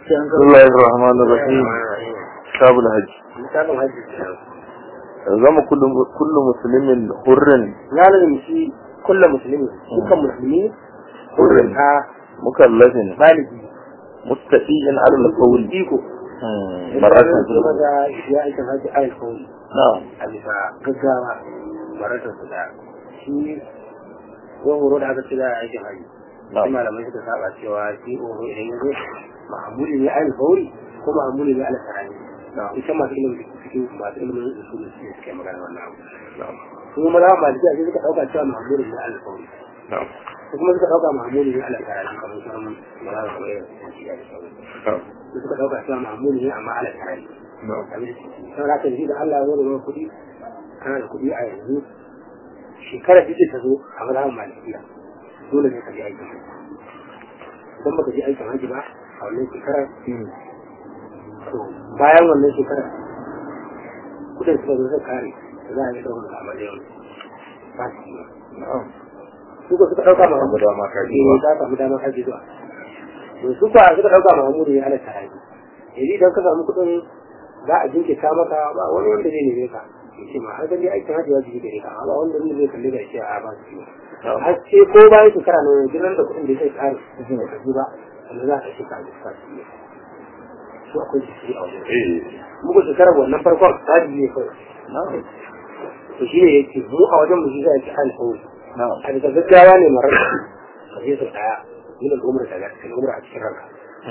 بسم الله الرحمن الرحيم كتاب الحج misalin hajji zama kullu kullu muslimin hurrin ya lalmishi kullum musulmi dukkan musulmi hurrin a mukallafin baligi mustaqiin ala al-qawl iko maratan kuma da ya aikin hajji a alkawari na'am a bisa gaggawa maratar su da shi ko horo da aka ce za a aikin hajji sai na'am malamai suka saba cewa shi horo idan ya zo ma'amuli ne a alkawari ko ma'amuli ne ala sarari ita masu ilimin cikin masu ilimin usulun su suke magana wannan abu na'am su kuma da maliki a suka dauka cewa ma'amuli ne a alkawari na'am su kuma suka dauka ma'amuli ne ala sarari kamar sauran magana kamar yadda suke ciya da sauran na'am su suka dauka cewa ma'amuli ne amma ala sarari na'am sau da aka da Allah ya zo da wani kuɗi kana da kuɗi a yanzu shekarar da ta zo a mazhabin malikiya dole ne ka je aikin haji idan baka je aikin haji ba a wannan shekarar to bayan wannan shekarar kudin suka zo suka kare za a yi ɗaukar da amaliyan ba su yi na'am su ko suka ɗauka ma Samu dama ka je Eh, ba. ka samu dama ka je zuwa to su kuwa suka ɗauka ma hamuru ya halatta haji yanzu idan ka samu kuɗin za a jinkirta maka ba wani wanda zai neme ka ya ce ma har dai aikin haji ya jiki gare ka ba wanda zai zai kalli da shi a ba su yi na'am har ce ko bayan shekara na yanzu nan da kuɗin da zai ƙare ka ji ba wanda za ka shekara da suka su yi su akwai jiki a wajen eh muku shekarar wannan farkon haji ne kawai na'am to shi ne yake mu a wajen mu shi za a ci alfawari na'am a bisa gaggawa ne marar ka je sau ɗaya min al'umar da ga al'umar a cikin ranka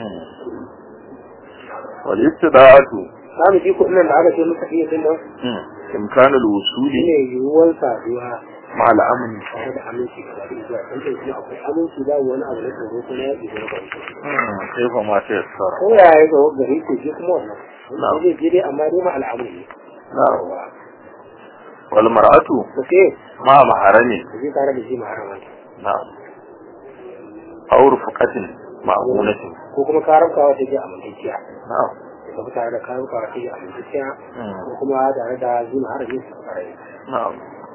wal istida'atu za mu ji kuɗin nan da aka ce muka iya din nan imkan shi al-wusuli ne yiwuwar saduwa ma al-amn tare da aminci ga zaɓi zuwa kan ce kuma akwai aminci ba wani abu na tsoro ko na yaƙi ko na kwanci kaifa ma ta yassara ko ya yi ga gari ko shi kuma wannan Na'am. wannan zai je dai amma dai ma al'amuri ne na'am wal mar'atu ko ke ma maharami ka je tare da shi maharaman na'am aw rufqatin ma'unatin ko kuma karamkawa ta je amintacciya na'am ka fi tare da karamkawa ta je amintacciya ko kuma tare da shi maharamin su farai na'am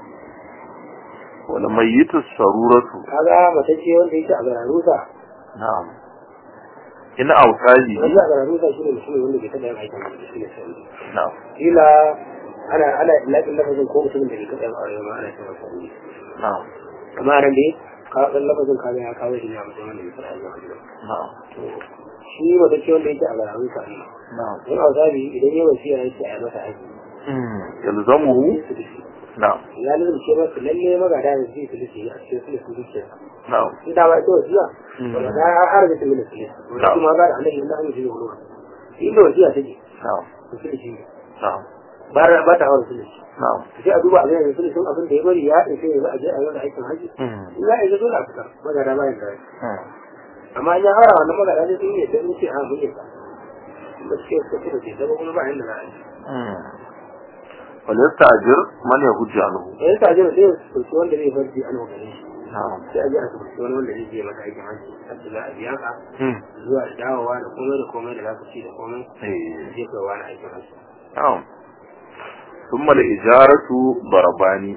wal mayyitu saruratu kaga mace ce wanda yake a gararusa na'am in autaji wanda a gararusa shi ne mutum wanda bai taɓa yin aikin da shi ne sai na'am kila ana ana lakin lafazin ko mutumin da bai taɓa yin aure ma ana cewa sai na'am amma nan dai ka dan lafazin ka ga ya kawo shi ne a mutum wanda bai taɓa yin aure ba na'am to shi mace ce wanda yake a gararusa ne na'am don a zabi idan yawan siya ya ce a yi masa aiki yalzamuhu su da shi na'am ya nuna ce masu lalle magada da zai su da a cikin su da su zuciya na'am in da ba ita wasiya wanda ta har da su da su wanda Na'am. kuma ba da annabi na amince da wani inda wasiya take na'am su da shi na'am ba ra- ba ta hawa su da shi na'am sai a duba a gani su da sun abin da ya bari ya ɗauke ya za a je a yi wani aikin haji in za a yi dole a fitar magada bayan da amma in ya haura wannan magada ne sun yi sai sun ce a mun yi ka ba su ke suka ce da ke zama kuma ba yanda za a yi wal yasta'jir man yahujju anhu yayin ta je sai su ɗauki wanda zai farji an gare shi na'am sai a je a ɗauki wani wanda zai je maka aikin haji a ce za a biya ka zuwa da dawowa da komai da komai da za ku ci da komai eh je kai wani aikin haji na'am thumma al-ijaratu darabani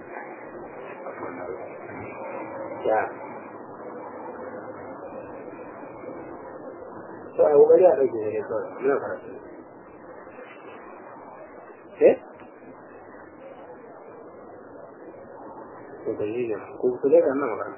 ya to a kokari a ɗauke ne kawai muna karatu eh to ka yi ne ko ku dai nan magana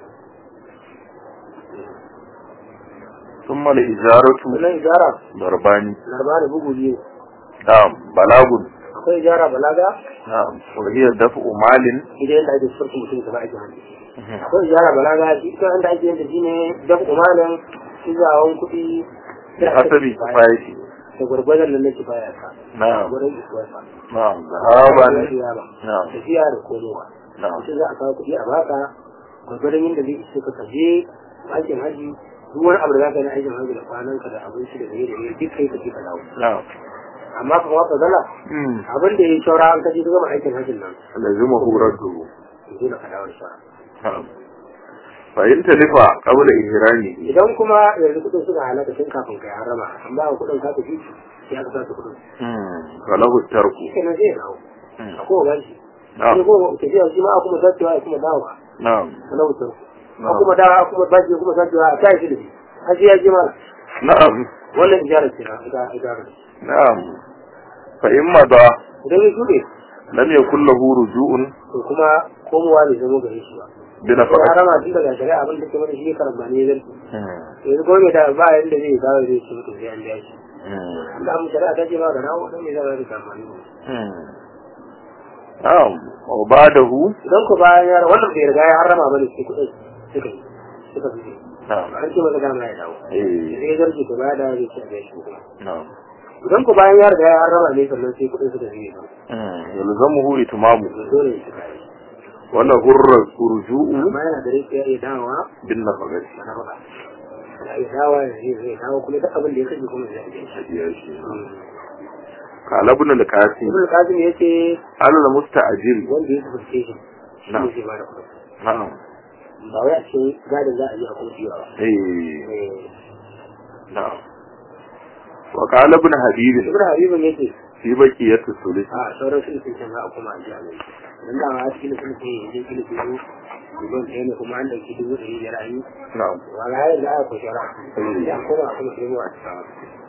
thumma al-ijaratu wannan ijara darabani larba da bugu biyu na'am balagun akwai ijara balaga na'am wa hiya daf'u malin idan yadda ake furta mutum ka ba aikin haji akwai ijara balaga shi ita wanda ake yin da shi ne dan umarin izawan kuɗi bi hasabi kifayati da gwargwadon nan na kifaya ka na'am gwargwadon isuwarsa na'am zahaban na'am tafiya da komowa na'am mutum za a kawo kuɗi a baka gwargwadon yadda zai ishe ka kaje aikin haji duk wani abu da za ka yi na aikin haji da kwanan ka da abinci da gare da gare duk kai ka je ka dawo na'am amma kuma wata zala abin da ya yi shaura an kaje ka gama aikin hajin nan lazimahu radduhu dole ka dawo da shaura na'am fa in talifa qabla ihramihi idan kuma yanzu kuɗin suka halaka tun kafin kai harama an ba ka kuɗin ka tafi ya ka sa kuɗin falahu tarku shi kenan zai dawo a kowa gashi na'am sai kuma tafiya shi ma a kuma sacewa ya kuma dawowa na'am na wutar a kuma dawa a kuma bashi ya kuma sacewa a kai shi da shi har sai ya ji mana na'am wannan ijarar ce na ita ijarar na'am fa in mada idan ya shuɗe lam yakul lahu ruju'un to kuma komowa bai zama gare shi ba bi sai nafaqati harama tun daga shari'a abin da ke mana shi karamba ne zai yanzu kuma mai da ba yanda zai dawo zai ce mutum sai an biya shi da mu shari'a ta ce ba ga dawo dan me za ka rika amfani na'am wa ba'dahu idan ku bayan yara wannan bai riga ya harama ba ne sai kuɗin suka yi suka fi na'am an ce masa dama ya dawo eh sai ya zarce ku baya da zai ce a biya shi kuma na'am idan ku bayan ya riga ya harama ne sannan sai kuɗin suka fi ba yalzamuhu itmamu to dole ya shiga yi wa lahu ruju'u amma yana da rai ya iya dawowa bin nafaqati na faɗa ya iya dawowa ya zai zai dawo kuma duk abin da ya kashe kuma zai biya shi hadiya shi qala ibn al-qasim ibn qasim yace al-musta'jil wanda ya tafi shi shi Na'am. ne zai bada kuɗi na'am ba wai a cikin gadin za a yi a kuma biya ba eh Eh, na'am wa qala ibn habib ibn habibin yace fi baqiyati sulus a sauran sulhun can za a kuma a jiya mai dan da ma cikin sulhun ya je sulhun biyu miliyan ɗaya ne kuma an ɗauki dubu ɗari biyar an yi na'am wa ga hayar da aka kushara ya koma a kuma sulhun a cikin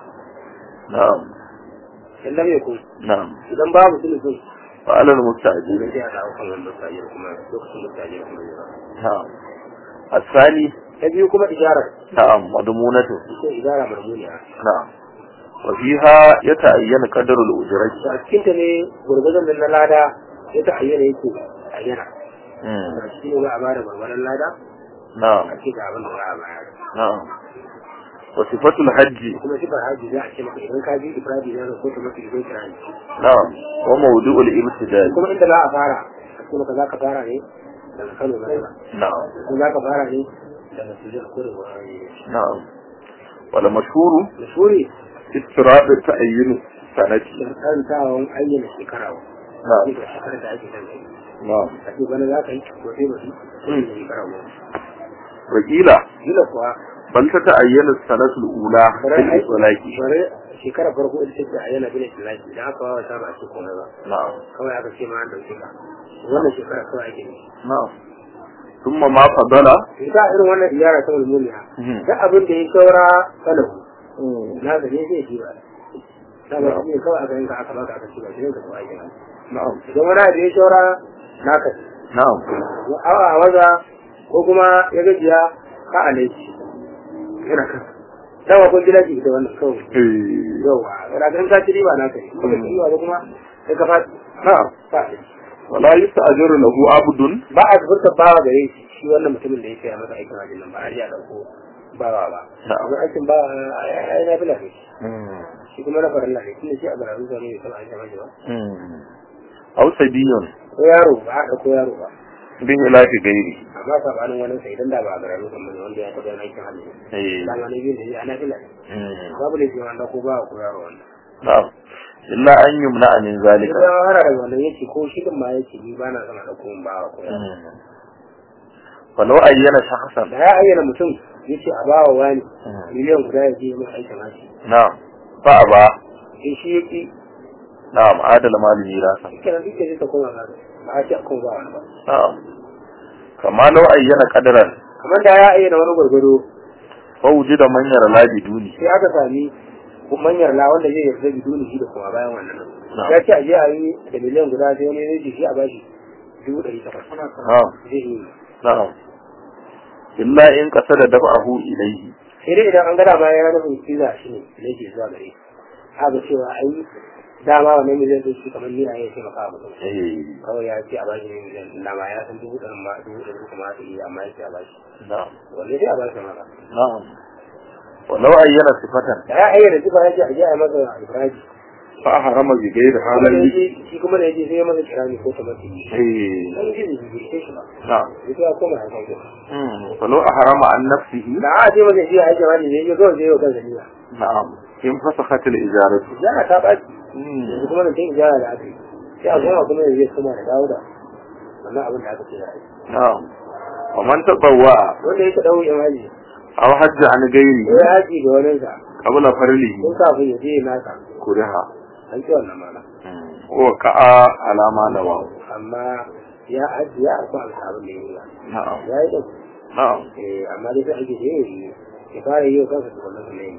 na'am in lam yakun na'am idan babu sulhun wa ala al-musta'jil sai a dawo kan wanda mustajir kuma lokacin mustajir kuma ne ba na'am الثاني ta biyu kuma ijarar نعم مضمونته ita ijara marmuniya نعم وفيها يتعين قدر الأجرة a cikin ta ne gurgurdan nan na lada ya ta ayyana yake ayyana مم. a cikin ne za a bada gurgurdan lada نعم a ce ga abin da za a bayar نعم وصفة الحج kuma sifar haji za a ce maka idan ka je ifradi za ka ko ta maka idan kira نعم وموضوع الابتداء kuma inda za a fara a ce maka za ka fara ne daga kano na sana نعم ko za ka fara ne daga sujjar ko da wani نعم والمشهور mashuri استراء تعيين سنة sharɗantawan ayyana shekara wa نعم ce ga shekarar da ake kan kai نعم a ce bana za ka yi ko sai ba su shekara wa وقيل kila kuwa بل تتعين السنة الأولى في bare ai- الإطلاق bare shekara farko ita ce a yana bin islaki da aka wawa ta ba a ce komai ba نعم kawai aka ce ma an dauke ka wannan shekara kawai ake ne نعم ثم ما فضل ita irin wannan iyara ta mulmuliya مم. duk abin da ya saura salahu na ga ne zai ji ba na ba shi ne kawai aka yanka aka baka aka ci ba shi ne ka kawai kenan نعم idan wani abu ya saura naka ne نعم awa a waza ko kuma ya gajiya ka a laifi yana kan dama kun gina ji ita wannan kawai إيه. yawa ragarin ka ci riba naka ne kuma ci riba ba kuma sai ka fadi نعم ka a laifi ولا يستأجر له عبد ba a furta bawa gare shi shi wannan mutumin da ya kai masa aikin hajji nan ba a riya dauko bawa ba Na'am. amma aikin ba ai na bila ne shi kuma na farin lafi tunda shi a garin zuwa ne bai taɓa aikin hajji ba أو سبي ko yaro ba a ɗauko yaro ba بخلاف غيره amma sabanin wani sai idan da ba a garin zuwa ne wanda ya taɓa yin aikin hajji إيه. dama ne biyu da shi ana bila ne مم. babu da shi wanda ko ba ko yaro wanda نعم إلا أن يمنع من ذلك idan ya hara daga wannan yake ko shi din ma yake ni ba na sama ɗauko min bawa ko yaro مم. فلو أين شخصا da ya ayyana mutum yace a bawa wani مم. miliyan guda ya je mai aikin hajji نعم فأبى sai shi yake نعم عاد المال ميراثا kenan duk da zai ta koma gado ba a ce a koma ba wani ba نعم كما لو أين قدرا kamar da ya ayyana wani gwargwado فوجد من يرى لا بدونه sai aka sami manyar la wanda zai yarda biduni shi da kuma bayan wannan Na'am. ya ce a je a yi da miliyan guda sai wani zai ce shi a bashi dubu ɗari takwas نعم zai yi نعم إلا إن قصد دفعه إليه sai dai idan an gada ma ya nufin kiza shi ne da yake zuwa gare haka cewa ai dama wannan miliyan ɗin shi kamar nina ya ce maka abu إيه. kawai ya ce a bashi ne miliyan ɗin dama ya san dubu ɗarin ma dubu ɗari kuma ta iya amma ya ce a bashi نعم wanne sai a bashi maka نعم ولو أين صفة da ya ayyana sifa ya ce a je a yi masa ibrahim فأحرم بغير kuma da حال yaje shi kuma da yaje sai ya masa kirani ko ta mace إيه. dan ji bai ce shi ba نعم sai ya koma ya sauke مم. فلو أحرم عن نفسه da a ce masa shi ya aike wani ne ya kawai sai ya kansa niyya نعم إن فسخت الإجارة ijara ta ɓaci مم. yanzu kuma da sai ijara da aka yi sai a koma kuma ya je kuma da dawo da wannan abin da aka ce ya yi نعم ومن تطوع wanda ya ta ɗau ya maji أو حج عن ko غيره ya haji ga wani sa قبل فرله ko kafin ya je ya nasa كرها an ci wannan mana وقع على ما نواه amma ya haji ya arfa alsa abin da ya yi ba نعم ya yi ɗin نعم eh amma dai sai ake da ya yi ya fara yi wa kansa tukunan su na yin biyu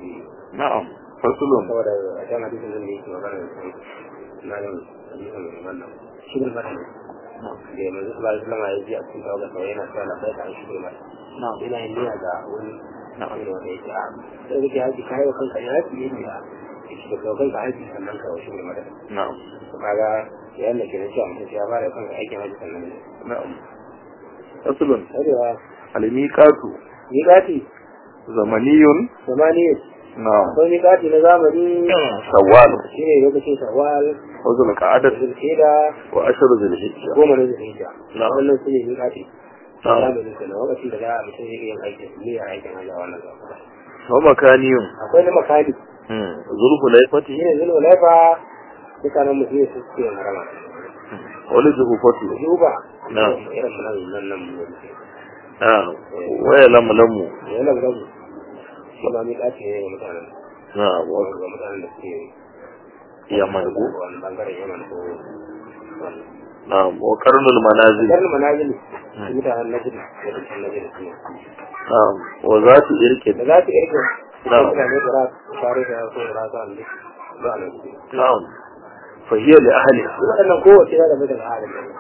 na'am fasulun saboda a can hadisin zan yake magana da su na yin hadisin wannan shirin mata ne da ya manzo sallallahu alaihi wasallam ya ji a cikin tawaga sau yana cewa na bai an shirin mata na'am yana yin niyya ga wani na'am wani wanda ya ce a sai kake haji kayi wa kanka ya haji yin niyya ya ce ka kanka haji sannan ka wa shirin mata na'am to kaga yayin da ke da cewa mutum ya fara kanka aikin haji sannan ne na'am fasulun sai da almiqatu miƙati zamaniyun zamani na'am akwai miƙati na zamani shawwal shi ne lokacin shawwal wa zulqa'adat zulhida wa ashru zulhijja goma na zulhijja Na'am. wannan su ne miƙati Na'am. zamanin kenan lokacin da za a mutum zai iya yin aikin niyyar aikin hajji a wannan zamani wa makaniyun akwai na makani zulhulaifati shi ne zulwa laifa mutanen musulmi su suke yin harama wa lizhufati juba Na'am. irin mu nan nan nan mu ne na'am wa yalamlamu yana da rabu shi ma miƙati ne ga mutanen na'am wa ga mutanen da suke yaman ko wani bangaren yaman ko wannan na'am wa qarnul manazil Garin manazili su mutanen najiri da dukkan najiri su ne na'am wa zatu irkin da za su irga Na'am. mutane da ra tare da ko da rasa ne ba nan na'am fa hiya li ahliha waɗannan kowace ya zama daga halin da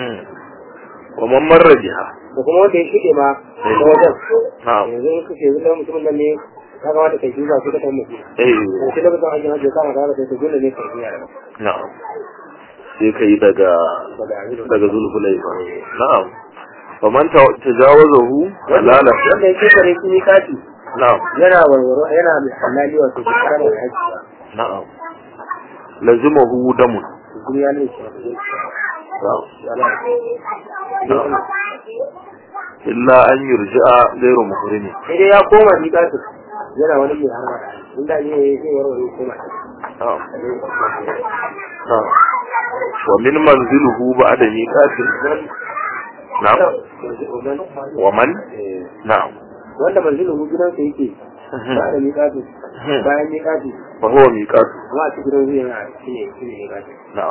wa man marra biha da kuma wanda ya shige ma da wajen na'am yanzu in kace yanzu dan mutumin nan ne ka kamata kai duba ko ka kai mutum eh to sai lokacin ajin hajji kama da haka sai dole ne kai biya da na'am sai kai daga daga yanzu daga zulhulaifa na'am fa man ta- tajawazahu halala wanda ya kare shi ni kati na'am yana warwaro yana mai halali wato shi karama da hajji ba na'am lazimahu damun kuma ya ne shi na'am ya la na'am illa an yurji'a ghayru muhrimi sai dai ya koma ni kati yana wani mai harba da hajji inda ne zai warware koma ta na'am na'am wa min manziluhu ba'da miqatin na'am wa man na'am wanda manzilin gidansa yake ba da miƙatu bayan miƙatu fa huwa miqatu kuma a cikin gidan zuwa yana shi ne shi ne miƙatu na'am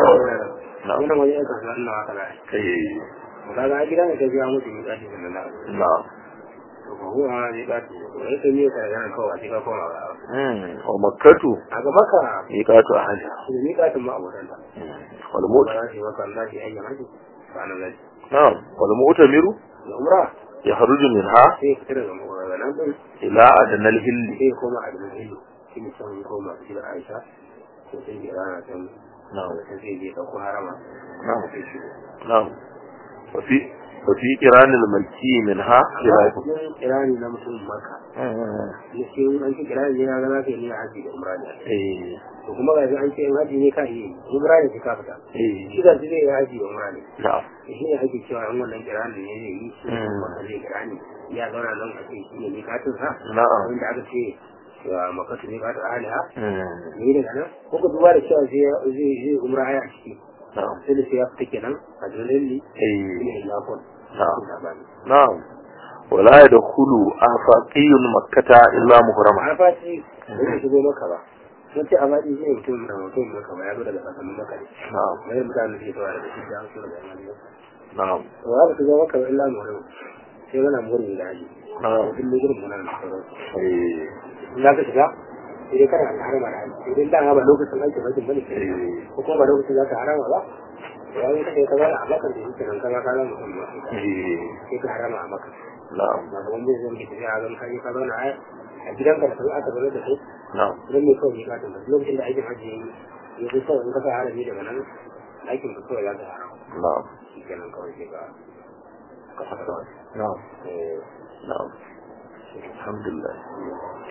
na'am wannan wajen yanka su wannan haka na eh ba ga gidan da ta biya musu miƙatu da nan na'am to ko huwa miƙatu to yake ne ka yana kawai sai ka koma ga hmm wa makkatu a ga maka miqatu ahliha shi ne miƙatun ma abokan ta wal ba mu't za su yi maka Allah shi ayyan haji ba nan zai na'am wal mu'tamiru da umra yakhruju minha sai ya fita daga daga nan din ila adnal hilli sai ya koma a gidan hillu shi ne can ya koma su da Aisha to sai ya rana can na'am sai zai je ɗauko harama na'am sai shi na'am wa fi wa fi qiranil malki minha khilaf cikin kirani na mutum maka da shi an ce kirani ne ga za ka yi haji da umra ne eh to kuma ga an ce in haji ne ka yi umra ne ka fita shi eh da zai yi haji da umra ne na'am shi ne ake cewa an wannan kirani ne zai yi shi Mm. wannan zai kirani ya zauna nan a ce shi ne mikatun sa na'am wanda aka ce wa makatu ne katu aliha hmm, ne daga nan ko ka duba da cewa zai zai zai umra ya ciki na'am sai da sai ya fita kenan a dalilin eh ne lafon na'am na'am wala yadkhulu afaqiyyun makkata illa muhrama a faci da zai shigo maka ba sun ce a faci shi ne mutum da mutum maka ba ya zo daga tsakanin maka ne na'am mai mutane da ke tawa daga shi da su daga yan ne na'am to za ka shigo maka ba illa mutum sai mana murin da haji na'am duk ne gurin muna da sauran eh in za ka shiga sai dai kana da harama da haji idan da ba lokacin aikin hajji bane ke eh ko kuma ba lokacin za ka harama ba ya yi kai ka zara a maka da shi kenan kama ka zama mutum ba eh sai ka harama a maka na'am ba ga wanda zai ke tafiya a zan kai ka zauna a a gidanka da sun aka zaune da su na'am don ne kawai ya gata lokacin da aikin hajji ya yi ya fi kawai in ka sa harami daga nan aikin ka kawai za ka harama na'am shi kenan kawai sai ka ka fasa na'am eh na'am alhamdulillah